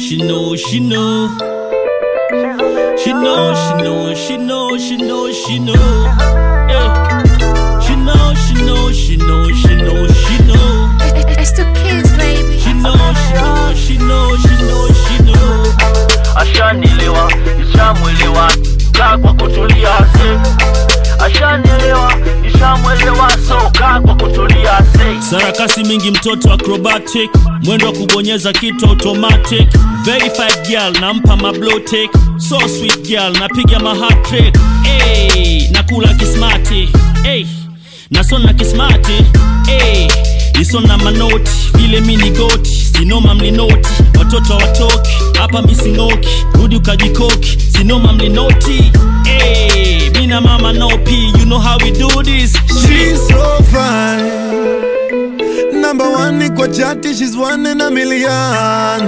she know, she know. She know, she know, she know, she know, she know. Hey. She know, she know, she know, she know, she know. It's the kids, baby. She know, she know, she know, she know, she know. Ashanielewa, nishamwelewa, kaa kwa kutulia se. Ashanielewa, nishamwelewa, so kaa kwa kutulia se. sarakasi mingi mtoto acrobatic mwendo wa kubonyeza kitu automatic verified girl nampa mablotek so sweet girl napiga mahatrick hey, nakula kismati hey, nasona kismati hey, isona manoti vile mini goti sinoma mlinoti watoto watoki hapa mising'oki rudi ukajikoki sinoma mlinoti hey, mina mama nopi you know how we do this She's so fine. Number one ni kwa chati, she's one in a million.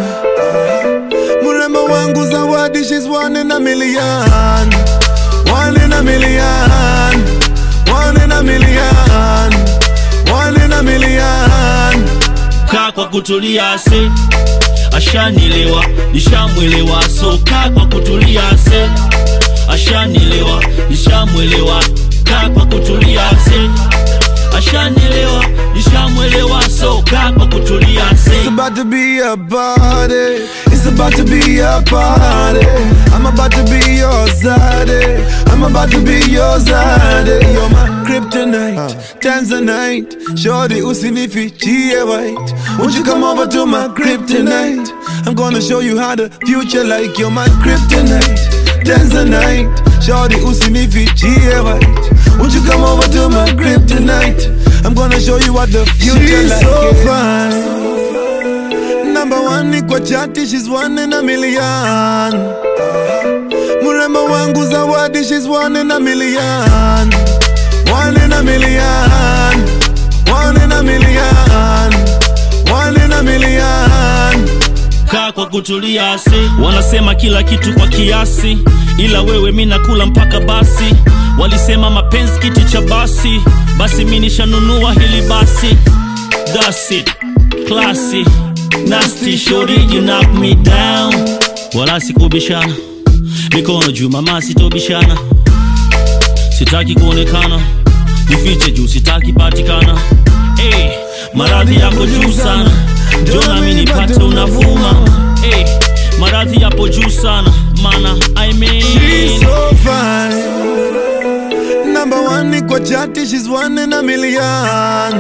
Mrembo wangu zawadi, she's one in a million. One in a million. One in a million. One in a million. kaa kwa kutulia se ashanielewa nishamwelewa so kaa kwa kutulia se ashanielewa nishamwelewa kaa kwa kutulia se ashanielewa nishamwelewa so kaa kwa kutulia It's se about to be a party. It's about to be a party. I'm about to be your zaddy. I'm about to be your zaddy. You're my kryptonite, Tanzanite. Shorty usinifichie white. Won't you come over to my kryptonite? I'm gonna show you how the future like. You're my kryptonite, Tanzanite. Shorty usinifichie white. Won't you come over to my kryptonite? I'm gonna show you what the future She's like. so yeah. fine. Number one ni kwa chati, she's one in a million. Mrembo wangu zawadi, she's one in a million. One in a million. One in a million. One in a million. kaa kwa kutulia se wanasema kila kitu kwa kiasi ila wewe mi nakula mpaka basi walisema mapenzi kiti cha basi basi mi nishanunua hili basi That's it. Classy. Nasty shorty, you knock me down wala sikubishana mikono juu mama sitobishana sitaki kuonekana nifiche juu sitaki patikana hey, maradhi yako juu sana jona mi nipate unavuma hey, maradhi yapo juu sana mana I mean, She's so fine. Number one ni kwa chati, she's one in a million.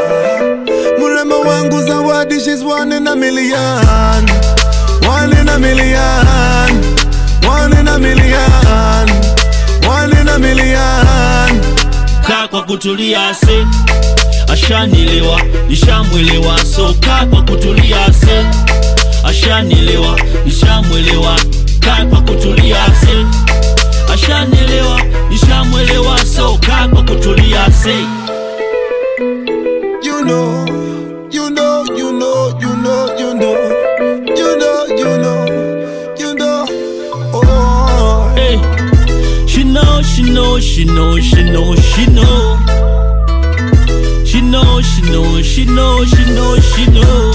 Mrembo wangu zawadi, she's one in a million. One in a million. One in a million. One in a million. kaa kwa kutulia se ashanielewa nishamwelewa so kaa kwa kutulia se ashanielewa nishamwelewa kaa kwa kutulia se ashanielewa nishamwelewa so kaa kwa kutulia se You know, you know, you know, you know, you know, you know, you know, you know. Oh, hey. she know she know she know she know she know she know she know she know she know she know